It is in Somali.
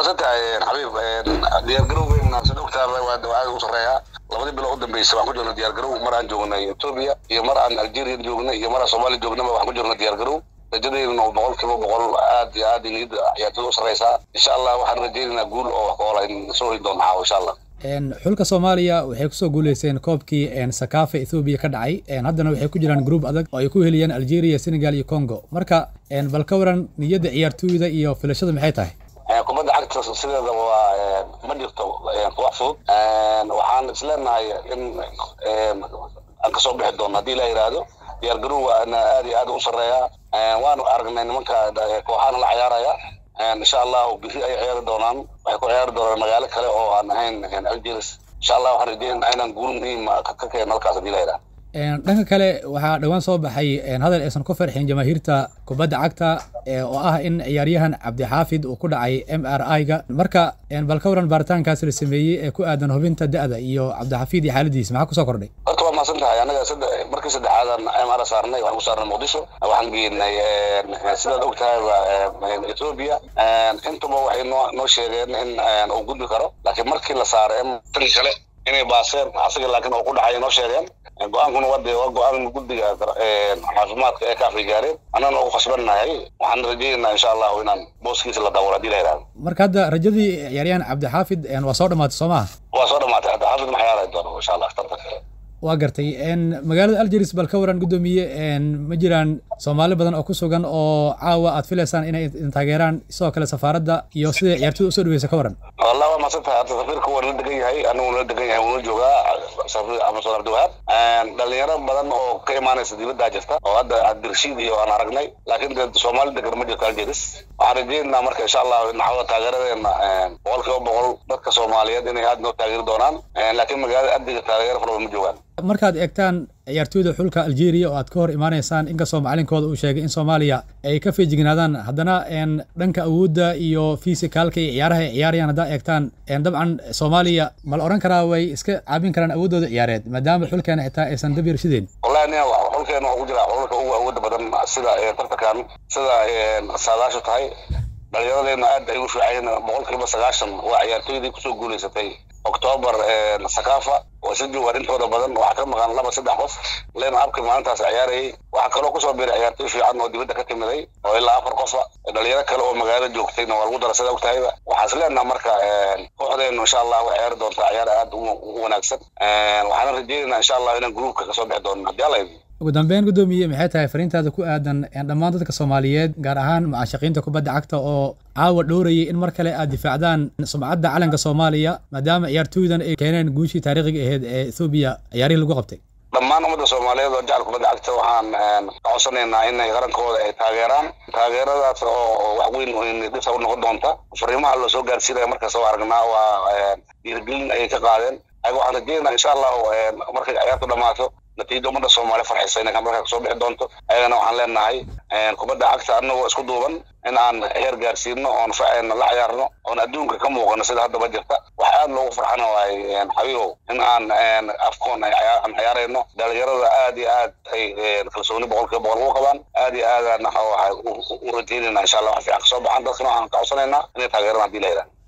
mahadsan tahay xabiib diyaargarowgeena sida ogtaaba waa aad u sarreeyaa labadii bilo u dambeysay waxaan ku jirna diyaargarow mar aan joognay etoobiya iyo mar aan algeria joognay iyo mar aan soomaaliya joognaba waxaan ku jirna diyaargarow rajadeeduna boqol kiiba boqol aad iyo aad niyadda ciyaartoyda u sarreysaa insha allah waxaan rajaynaynaa guul oo wax ka ola in soo hoyn doona caawa insha allah xulka soomaaliya waxay kusoo guuleysteen koobkii sakafa ethoobiya ka dhacay haddana waxay ku jiraan gruub adag oo ay ku heliyeen algeria senegal iyo congo marka bal ka waran niyadda ciyaartooyda iyo filashada maxay tahay kubadda cagta sideeda waa ma jirto wax fudud waxaan isleenahay in aan kasoo bixi doono haddii la yidhaahdo diyaargarowgaana aad iyo aad u sarreeyaa waanu aragnay nimanka kooxaana la ciyaaraya insha allahu biri ay ciyaari doonaan waxay ku ciyaari doonaan magaalo kale oo aan ahayn algeris insha allah waxaan rajeynaa inaan guul muhiim ka keeno halkaas haddii la yidhaahdo dhanka kale waxaa dhowaan soo baxay hadal aysan ku farxin jamaahiirta kubadda cagta oo ah in ciyaaryahan cabdixaafid uu ku dhacay m r i-ga marka bal ka waran baaritaankaas la sameeyey ee ku aadan hubinta da-da iyo cabdixafiid iyo xaaladiisa maxaa kusoo kordhay horta waa mahadsan tahay anaga markii saddexaadan m r saarnay waxaan ku saarnay muqdisho waxaan geenay sidaad og tahayba etoobiya intuba waxay noo noo sheegeen in uu gudbi karo laakiin markii la saaray tan kale inay baaseen asaga laakiin uu ku dhacay noo sheegeen go-aankuna waa dee waa go-aan guddiga caafimaadka ee kaafay gaareen annagana ugu khasbannahay waxaan rajaynaynaa insha allahu inaan booskiisa la daawalo haddii la yidhahdo marka hadda rajadii ciyaaryahan cabdixaafid waa soo dhammaatay soo maha waa soo dhamaatay cabdixaafid ma ciyaari doono insha allah tartanka waa gartay magaalada algeris bal ka waran guddoomiye ma jiraan soomaali badan oo ku sugan oo caawa aad filaysaan inay taageeraan sidoo kale safaaradda iyo sida ciyaartoyda usoo dhaweysa ka waran wallah waa mahadsan tahay hadda safiirka waa nala degan yahay anigu nala degan yahay wuuna joogaa safiir amason abdiwahaab dhalinyaro badan oo ka imaanaysa dibaddaa jirta oo hadda cabdirashiid iyo aan aragnay laakiin dee soomaali degan ma jirto algeris waxaan rajaynaynaa marka insha allah naxwada taageeradeena boqol kiiba boqol dadka soomaaliyeed inay aad noo taageeri doonaan laakiin magaalada adiga taageero fara badan ma joogaan markaad eegtaan ciyaartooyda xulka algeria oo aad ka hor imaanaysaan inkastoo macalinkooda uu sheegay in soomaaliya ay ka feejignaadaan haddana dhanka awoodda iyo fisikaalka iyo ciyaaraha ay ciyaarayaan haddaa eegtaan dabcan soomaaliya ma la odhan karaa way iska caabin karaan awooddooda ciyaareed maadaama xulkeena xitaa aysan dab yarshideen wallahi nin xulkeena waa ku jira xulka ugu awoodda badan sida tartankan sida saadaashu tahay dhalinyaradeenna aad ay u fiicayeen boqol kiiba sagaashan waa ciyaartooydii kusoo guulaysatay octoobar sakafa waa si joogaan intooda badan waxaa ka maqan laba saddex qof len abka maalintaas ciyaarayay waxaa kaloo kusoo biiray ciyaartoy fiican oo dibadda ka timiday oo ilaa afar qofa dhalinyaro kale oo magaalada joogtayna waa lagu dara sida ogtahayba waxaan is leenaha marka kooxdeenu insha allah way ciyaari doontaa ciyaar aad u wanaagsan waxaana rajeynaynaa insha allah inaan gruubka kasoo bixi doono haddii alla idin ugu dambeyn guddoomiye maxay tahay fariintaada ku aadan dhammaan dadka soomaaliyeed gaar ahaan mucaashaqiinta kubadda cagta oo caawa dhowrayay in mar kale aad difaacdaan sumcadda calanka soomaaliya maadaama ciyaartooydan ay keeneen guushii taariikhiga ahayd ee ethoobiya ciyaarihii lagu qabtay dhammaan ummadda soomaaliyeed oo jecel kubadda cagta waxaan ka codsanaynaa inay qarankooda ay taageeraan taageeradaas oo wax weyn dhisa u noqon doonta fariimaha loo soo gaarsiinaya markaas oo aragnaa waa dhiirigelin ayay ka qaadeen ayaga waxaan rajeynaynaa insha allahu markay ciyaartu dhammaato natiijo ummadda soomaaliya farxaysa inay markaa kasoo bixi doonto ayagana waxaan leenahay kubadda cagta anagoo isku duuban in aan heer gaarsiino oon faceyna la ciyaarno oon adduunka ka muuqano sida haddaba jirta wax aad loogu farxana waay xabiibow in aan afkoon aan ciyaarayno dhalinyarada aad iyo aad ay kalsooni boqol kiiba boqol ugu qabaan aad iyo aadaan waxa u rajeynayna insha allah wax fiican kasoo baxan dadkana waxaan ka codsanaynaa inay taageeraan haddii la yidhaha